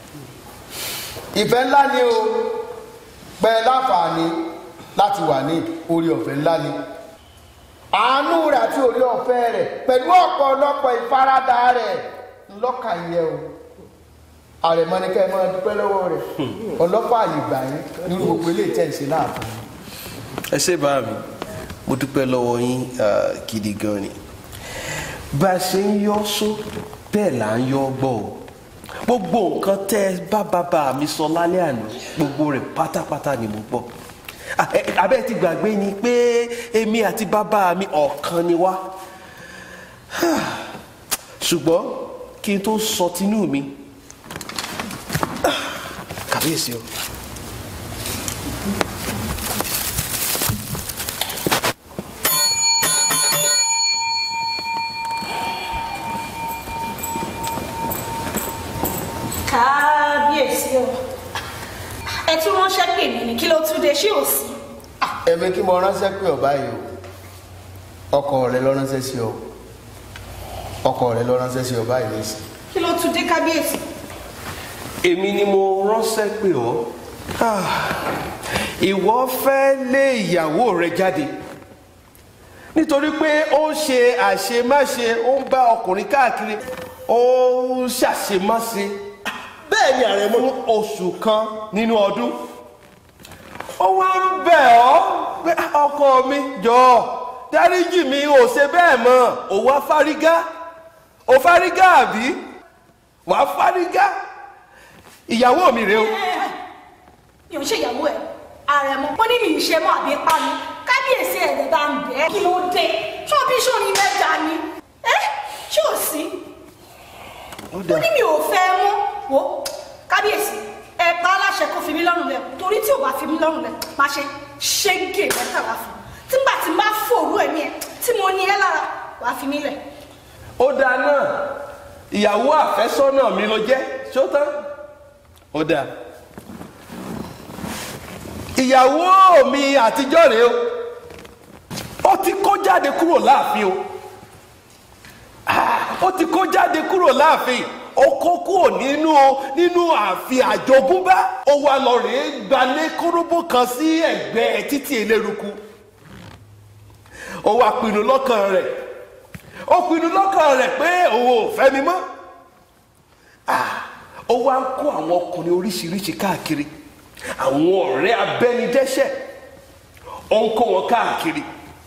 ìfẹ́ ńlá ni o pẹ́ láǹfààní láti wà ní orí ọ̀fẹ́ ńlá ni àánú rẹ̀ àti orí ọ̀fẹ́ rẹ̀ pẹ̀lú ọ̀pọ̀lọpọ̀ ìfaradà rẹ̀ ńlọ́kà yẹ o àrẹ̀mọ ni kẹ́ ẹ máa dúpẹ́ lọ́wọ́ rẹ̀ ọlọ́pàá àyè gbà yín nínú gbogbo ilé ìtẹ̀sí láàfin ẹ ṣe bá mi mo dúpẹ́ lọ́wọ́ yín ah, gidi gan ni bá a ṣe ń yọ́ só bẹ́ẹ̀ là ń yọ́ gbọ́ o gbogbo nǹkan tẹ́ ẹ bá bàbá mi sọ lálẹ́ àná gbogbo rẹ̀ pátápátá ni mo gbọ́ Ah, ẹ- ẹ- abẹ́ ti gbàgbé ni pé èmi àti bàbá mi ọ̀kan ni wá ṣùgbọ́n kí n tó sọ tinú mi ah, kàbíyèsí o. kábíyèsí o ẹ tún ránṣẹ́ pè mí ní kí ló tún dé ṣé ò sí. ẹ̀mí kí mo ránṣẹ́ pé ọ̀bá yìí o ọkọ rẹ lọ ránṣẹ́ sí ọ ọkọ rẹ lọ ránṣẹ́ sí ọba yìí nísìn kí ló tún dé kábíyèsí. èmi ni mo ránṣẹ́ pè ọ́ Ah, ìwọ fẹ́ lé ìyàwó rẹ jáde nítorí pé ó ń ṣe àṣemáṣe ó ń bá ọkùnrin káàkiri ó ń ṣàṣemáṣe bẹ́ẹ̀ ni ààrẹ mọ́ fún oṣù kan nínú ọdún ó wá ń bẹ̀ ọ́ pé ọkọ mi jọ̀ọ́ dáríjì mi ò ṣe bẹ́ẹ̀ mọ́ ò wá fárígá ò fárígá àbí wàá fárígá ìyàwó mi rèé o mi ò ń ṣèyàwó ẹ ààrẹ mọ wọn ní mi ì ṣe mọ àbí pa mi kábíyèsí ẹ̀dẹ̀ bá ń bẹ̀ ẹ́ kí ló dé ṣé o bí sóni mẹ́ta ni ẹ ṣé ò sí ó ó dà ní mi ò fẹ́ mọ́ wo kábíyèsí ẹ pa á láṣẹ kó fi mí lọ́rùn lẹ̀ torí tí ò bá fi mí lọ́rùn lẹ̀ má ṣe ṣéǹgè mẹ́tàlá fún un tígbà tí má fòrú ẹ̀mí ẹ̀ tí mo ní ẹ lára wàá fi mí lẹ̀ ó dáa náà ìyàwó àfẹ́sọ́nà mi ló jẹ́ ṣó tán ó dáa ìyàwó mi àtijọ́ rèé o ó ti kó jáde kúrò láàfin o Ah, ó ti kó jáde kúrò láàfin ó kó kúrò nínú nínú ààfin àjogúnbá ó wá lọ rèé gbalé kóróbó kan sí ẹ̀gbẹ́ títí eléruku ó wá pinnu lọ́kàn rẹ̀ ó pinnu lọ́kàn rẹ̀ pé òun ò fẹ́ mi mọ́ Ah, ó wá ń kó àwọn ọkùnrin oríṣiríṣi káàkiri àwọn ọ̀rẹ́ abẹ́nidẹ́ṣẹ̀ ó ń kó wọn káàkiri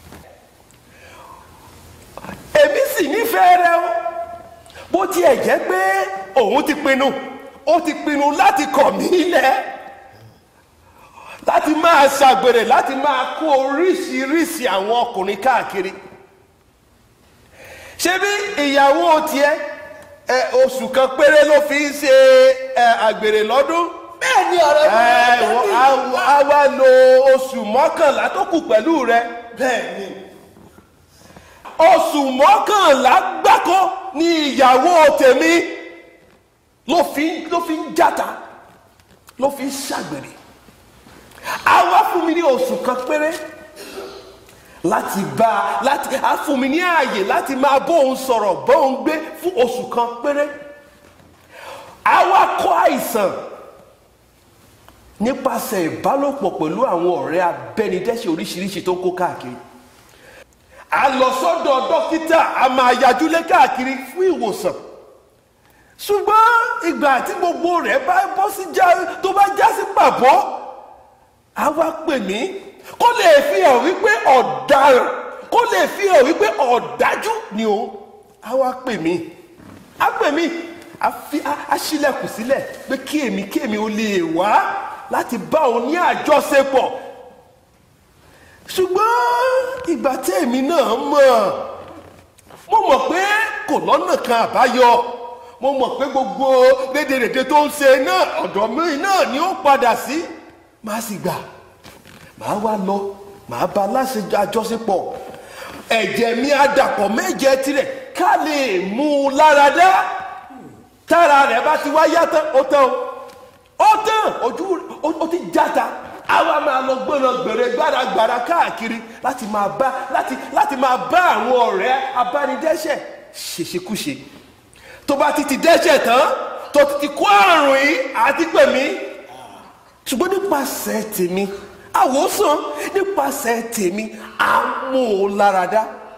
èmi sì nífẹ̀ẹ́ rẹ o bó tiẹ̀ jẹ́ pé òun ti pinnu ó ti pinnu láti kọ̀ mí lẹ̀ láti máa ṣàgbèrè láti máa kó oríṣiríṣi àwọn ọkùnrin káàkiri ṣé bí ìyàwó tiẹ̀ ẹ oṣù kan péré ló fi ń ṣe ẹ àgbèrè lọ́dún bẹ́ẹ̀ ni ààrẹ mọ́ ẹ wọ- á- á wá lo oṣù mọ́kànlá tó kù pẹ̀lú rẹ bẹ́ẹ̀ ni oṣù mọ́kànlá gbáko ni ìyàwó tèmi ló fi ló fi ń játa ló fi ń ṣàgbèrè a wá fún mi ní oṣù kan péré láti bá a láti a fún mi ní ààyè láti máa bóun sọ̀rọ̀ bóun gbé fún oṣù kan péré a wá kó àìsàn nípasẹ̀ ìbálòpọ̀ pẹ̀lú àwọn ọ̀rẹ́ abẹ́nidẹ́ṣẹ̀ oríṣiríṣi tó ń kó káàkiri a lọ sọ́dọ̀ dókítà a máa yajúlé káàkiri fún ìwòsàn ṣùgbọ́n ìgbà tí gbogbo rẹ̀ bá bọ́ sí já tó bá já sí pàbọ́ a wá pè mí kó lè fi hàn wípé ọ̀daràn kó lè fi hàn wípé ọ̀dájú ni o a wá pè mí a pè mí a fi a a ṣílẹ̀kùn sílẹ̀ pé kí èmi kí èmi ò lè wá láti bá òun ní àjọṣepọ̀ ṣùgbọ́n ìgbà tí èmi náà mọ̀ mo mọ̀ pé kò lọ́nà kan àbáyọ mo mọ̀ pé gbogbo rédèrèdè tó ń ṣe náà ọ̀dọ̀ mi náà ni ó padà sí màá sì gbà màá wá lọ màá bá láṣẹ àjọṣepọ̀ ẹ̀jẹ̀ mi á dàpọ̀ mẹ́jẹ tirẹ̀ ká lè mú un lára dá tára rẹ̀ bá ti wá yá tán ó tán o ó tán ojú ó- ó ti játa àwa máa lọ gbọ́nà gbèrè gbàràgbàrà káàkiri láti máa bá láti láti máa bá àwọn ọ̀rẹ́ abánidẹ́ṣẹ̀ ṣèṣekúṣe tó bá ti ti dẹ́ṣẹ̀ tán tó ti ti kó àrùn yìí àti pè mí ṣùgbọ́n nípasẹ̀ tèmi àwòsàn nípasẹ̀ tèmi àmúláradá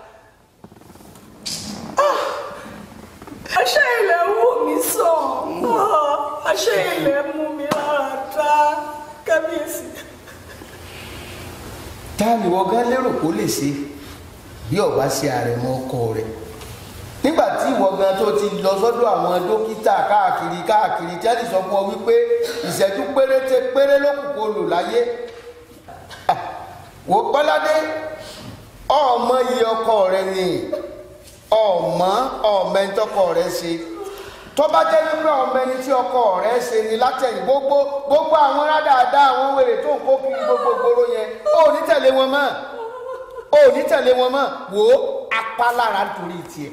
àṣẹ ilẹ̀ wù mí sàn àṣẹ ilẹ̀ mú mi lára dá kábíyèsí. ta ni wọ́n gán lérò kó lè ṣe bí ọba ṣe àrẹ̀mọ ọkọ rẹ̀ nígbà tí ìwọ gan tó ti lọ sọ́dọ̀ àwọn dókítà káàkiri káàkiri tí wọ́n ti sọ fún ọ wípé ìṣẹ́jú péréte péré ló kù kó lò láyé Ah, wò pọ́ládé ọmọ iye ọkọ rẹ ni ọmọ ọmọ ẹni tọkọ rẹ ṣe tó bá jẹ́ wípé ọmọ ẹni tí ọkọ rẹ ṣe ni látẹ̀yìn gbogbo gbogbo àwọn rádáadáa àwọn wèrè tó ń kó kiri gbogbo gbòòrò yẹn ó ní tẹ̀lé wọn mọ́ ó ní tẹ̀lé wọn mọ́ wò ó apálára nítorí tiẹ̀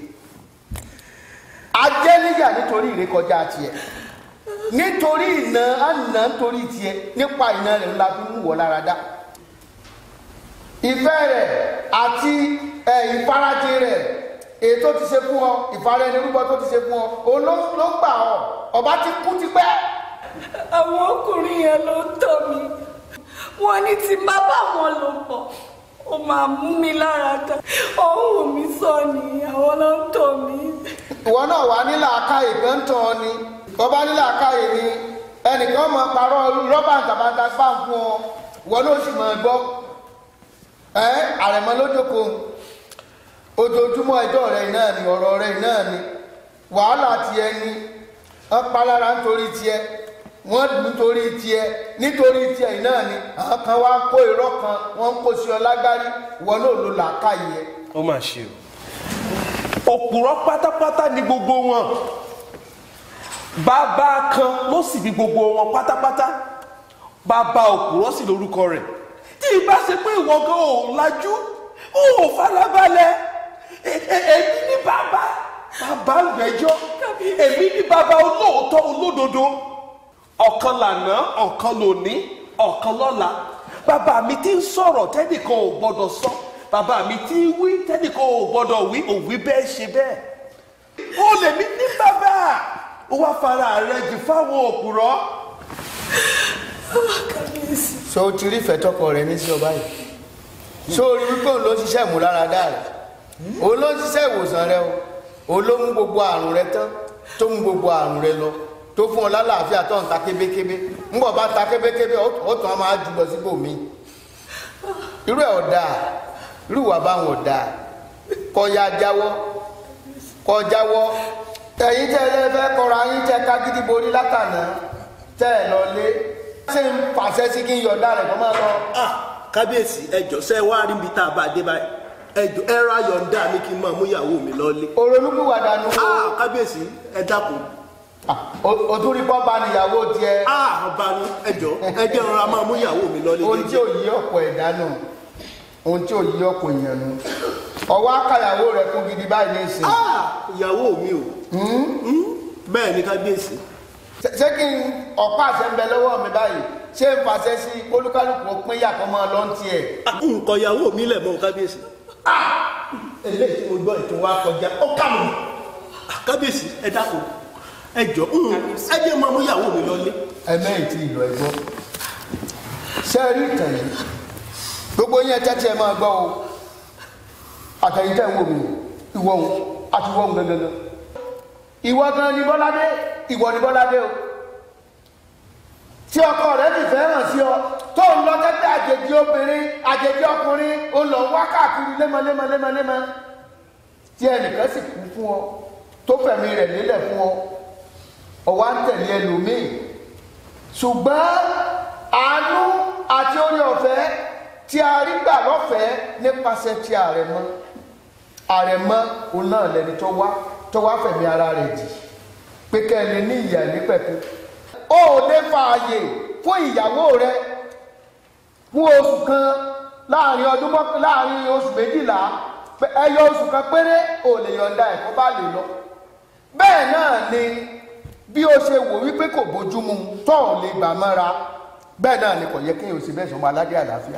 ajẹ́níyà nítorí ìrékọjá tiẹ̀ nítorí ìná àná nítorí tiẹ̀ nípa ìná rẹ̀ ńlá fi mú wọ lára dá ìfẹ́ rẹ̀ àti ẹ̀ ìfarajì rẹ̀ èyí tó ti ṣe fún ọ ìfara ẹni rúbọ tó ti ṣe fún ọ òun ló ló gbà ọ ọba ti kú tipẹ́. àwọn ọkùnrin yẹn ló ń tọ́ mi wọ́n ní tí má bá wọn lò pọ̀ ó máa mú mi lára dá ọ̀hún mi sọ ni àwọn ló ń tọ́ mi. ìwọ náà wà nílà akáyè kan tán ọ ni ọba nílà akáyè ni ẹnìkan máa parọ́ rọ́bà ntàbàtà spam fún ọ ìwọ náà sì máa gbọ́ ẹ àrẹ̀mọ lójókòó ojoojúmọ́ ẹjọ́ rẹ̀ náà ni ọ̀rọ̀ rẹ̀ náà ni wàhálà tiẹ̀ ni wọ́n palára nítorí tiẹ̀ wọ́n dùn nítorí tiẹ̀ nítorí tiẹ̀ náà ni àwọn kan wá kó irọ́ kan wọ́n ń kó sí ọ lágbárí ìwọ náà ló làákàyè ẹ. ó mà ṣe o òpùrọ́ pátápátá ni gbogbo wọn bàbá kan ló sì bí gbogbo wọn pátápátá bàbá òpùrọ́ sì lórúkọ rẹ̀ tí ìbá ṣe pé ìwọ gan ò lajú ò farabalẹ̀ e- e- èmi ní bàbá bàbá ìgbẹ́jọ́ èmi ní bàbá olóòótọ́ olódodo ọ̀kan lànà ọ̀kan lòní ọ̀kan lọ́la bàbá mi ti ń sọ̀rọ̀ tẹ́nìkan ò gbọ́dọ̀ sọ bàbá mi ti ń wí tẹ́nìkan ò gbọ́dọ̀ wí òwí bẹ́ẹ̀ ṣe bẹ́ẹ̀ ó lè mí ní bàbá ó wá fara rẹ jù fáwọn òpùrọ́. so o ti rí ìfẹ́ tọkọ rẹ ní sí ọba yìí so o rí wípé òun ló ń ṣiṣẹ́ ìmúláradá rẹ òun ló ń ṣiṣẹ́ ìwòsàn rẹ o òun ló mú gbogbo àrùn rẹ tán tó mú gbogbo àrùn rẹ lọ tó fún ọ lálàáfíà tó ń ta kébékébé ńgbọ̀ bá ta kébékébé ó ó tún á máa jù lọ síbòmí irú ẹ̀ ọ̀dà irú ìwà báwọn ọ̀dà kọ́ ya jáwọ́ kọ́ jáwọ́ ẹ̀yin tẹ́ ẹ fẹ́ kọ́ra yín tẹ́ ká gidi borí látànà tẹ́ ẹ lọ lé ṣé ń pàṣẹ sí kí n yọ̀ọ̀dà rẹ̀ kọ́ máa lọ. ah kábíyèsí ẹjọ ṣe wá rí ibi tá a bá dé báyìí ẹjọ ẹ ra yọ̀ǹda mi kí n máa mú ìyàwó mi lọ́lé. olólùkúwàdà nu. ah kábíyèsí ẹ dákun. òtún rí bọ́ba níyàwó tiẹ̀. ah ọba ni ẹjọ ẹjẹ rọra máa mú ìyàwó mi lọ́lé. ohun tí ò yí ọ̀pọ̀ ẹ̀dá nù ohun tí ò yí ọ̀pọ̀ èèyàn nù ọwọ́ akàyàwó rẹ̀ kún gidi báyìí ní ìsìn. ah ìyàwó mi o bẹ́ẹ̀ ni kábíyèsí. Ṣé- ṣé kí n ọ̀pá àṣẹ ń bẹ lọ́wọ́ mi báyìí ṣé n fàṣẹ sí olúkálùkù ó pín yàtọ̀ máa lọ ń tiẹ̀. nǹkan ìyàwó mi lẹ̀ mọ́ kábíyèsí. eléyìí tí mo gbọ́ ètò wa kọjá ó kà mí. kábíyèsí ẹ dákun ẹ jọ ẹ jẹ́ máa mú ìyàwó mi lọ́lé. ẹ̀mẹ́yìn tí ìlọ ẹ̀gbọ́ ṣé ẹ rí ìtàn yìí gbogbo yẹn tẹ́tí ẹ máa gbọ́ o àtẹ̀yìn tẹ́ ń wò mí ìwọ òun àti ìwọ òun gangan ìwọ gan ni bọ́ládé ìwọ ni bọ́ládé o tí ọkọ rẹ ti fẹ́ hàn sí ọ tó ń lọ tẹ́tẹ́ àjèjì obìnrin àjèjì ọkùnrin ó lọ wá káàkiri lémọ́lémọ́ lémọ́lémọ́ tí ẹnìkan sì kú fún ọ tó fẹ̀mí rẹ̀ lélẹ̀ fún ọ ọwọ́ ń tẹ̀lé ẹlòmíì ṣùgbọ́n àánú àti orí ọ̀fẹ́ tí a rí gbà lọ́fẹ̀ẹ́ nípasẹ̀ ti àrẹ̀mọ àrẹ̀mọ òun náà lẹni tó wá tó wá fẹ̀mí ara rẹ̀ jì pé kẹ́ ẹ lè ní ìyà nípẹ̀kun ó ò lè fààyè fún ìyàwó rẹ fún oṣù kan láàrin ọdún mọ́kàn láàrin oṣù méjìlá pé ẹyọ oṣù kan péré ò lè yọ̀ǹda ẹ̀kọ́ bá lè lọ bẹ́ẹ̀ náà ni bí ó ṣe wò wípé kò bójúmu tó ò lè gbà mọ́ra bẹ́ẹ̀ náà ni kò yẹ kéèyàn sì bẹ́ẹ̀ sọmọ aládé àlàáfíà.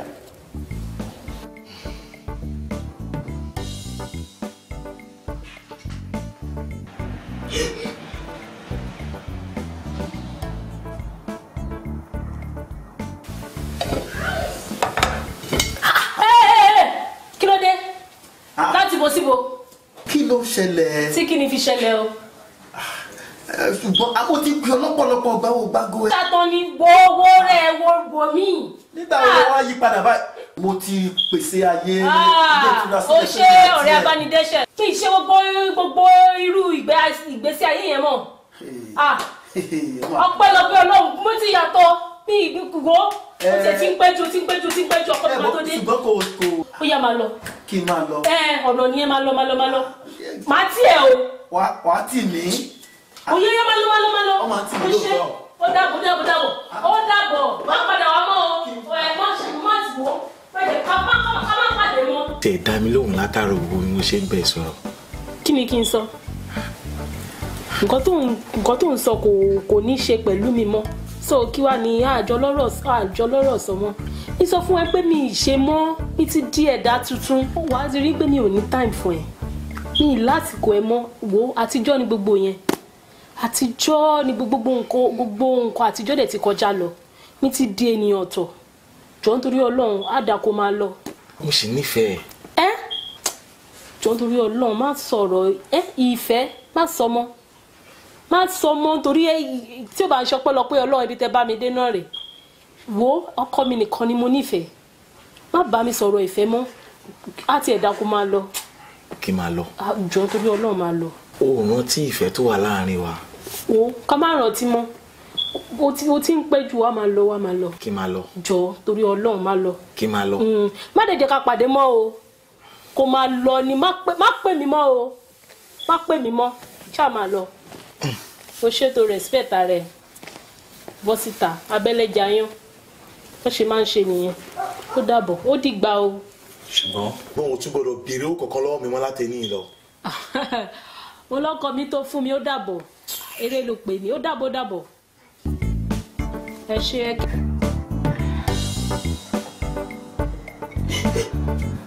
kí ló dé láti bo síbo kí ló ṣẹlẹ̀ tí kí ni fi ṣẹlẹ̀ o. ẹ, ṣùgbọ́n àwọn ti pè ọlọ́pọ̀lọpọ̀ ọgbà wo gbágo ẹ. sátán ni gbowó rẹ̀ wo wo mí. nígbà wo wá yí padà báyìí. mo ti pèsè ayé ilé ìtura ó sílẹ̀ ṣe ọ̀rẹ́ abánidẹ́ṣẹ̀ kí n ṣe gbogbo gbogbo irú ìgbé- ìgbésí ayé yẹn mọ̀ Ah, ọpẹ́lọpẹ́ Ọlọ́run mo ti yàtọ̀ bí ìgbìkúgbó ó ti ti ń péjú ti ń péjú ti ń péjú ọkọ tó máa tó dé ṣùgbọ́n kò kò ó yá máa lọ kí n máa lọ. ẹ ọ̀nà nìyẹn máa lọ máa lọ máa lọ màá tiẹ̀ o wà wà á tì mí. ó yẹ yẹ máa lọ máa lọ máa lọ Ọmọ àti mi ó ṣe lóòótọ́. ó dàbọ̀ dàbọ̀ dàbọ̀ ó dàbọ̀ má padà wá mọ́ o ẹ má ṣe má ti wọ́ pẹ̀lẹ́ ká má ká má pàdé mọ́. tẹ̀ dá mi lóhùn látàrọ gbogbo bí mo ṣe ń bẹ̀ sọ̀rọ̀. kí ni kí n sọ nǹkan tó ń nǹkan tó ń sọ kò kò ní ṣe pẹ̀lú mi mọ́ so kí wàá ní àjọ lọ́rọ̀ àjọ lọ́rọ̀ sọ mọ́ ní sọ fún ẹ pé mi ì ṣe mọ́ mi ti di ẹ̀dá tuntun wàá ti rí pé mi ò ní time fún ẹ mi ì lásìkò ẹ mọ́ wo àtijọ́ ni gbogbo yẹn àtijọ́ ni gbogbo nǹkan gbogbo nǹkan àtijọ́ dẹ̀ ti kọjá lọ mi ti di ènìyàn ọ̀tọ̀ jọ nítorí ọlọ́run á dà kó máa lọ mo sì nífẹ̀ẹ́ ẹ jọ nítorí ọlọ́run má sọ̀rọ̀ ẹ ìfẹ́ má sọ mọ́ má sọ mọ́ torí ẹ tí ó bá ń ṣọpẹ́ lọ pé ọlọ́run ibi tẹ́ bá mi dé náà rè wo ọkọ mi nìkan ni mo nífẹ̀ẹ́ má bá mi sọ̀rọ̀ ìfẹ́ mọ́ á tiẹ̀ dá kó máa lọ kí n máa lọ Ah, jọ nítorí ọlọ́run máa lọ o ò rántí ìfẹ́ tó wà láàrin wa wo ká má rántí mọ́ o ti o ti ń pẹ́ jù wá máa lọ wá máa lọ kí n máa lọ jọ torí ọlọ́run máa lọ kí n máa lọ Mm, má dẹ̀ jẹ́ ká pàdé mọ́ o kó máa lọ ni má pè má pè mí mọ́ o má pè mí mọ́ ṣáà máa lọ o ṣètò respect rẹ bọ́ síta abẹ́lẹ́jà yán wọ́n ṣe máa ń ṣe nìyẹn ó dàbọ̀ ó dìgbà o. ṣùgbọ́n bóun tún gbọdọ̀ béèrè ó kọ̀ọ̀kan lọ́wọ́ mi mọ́ láti ní ìlọ mo lọ́kọ mi tó fún mi ó dàbọ̀ eré ló pè mí ó dàbọ̀ dàbọ̀ ẹ ṣe é.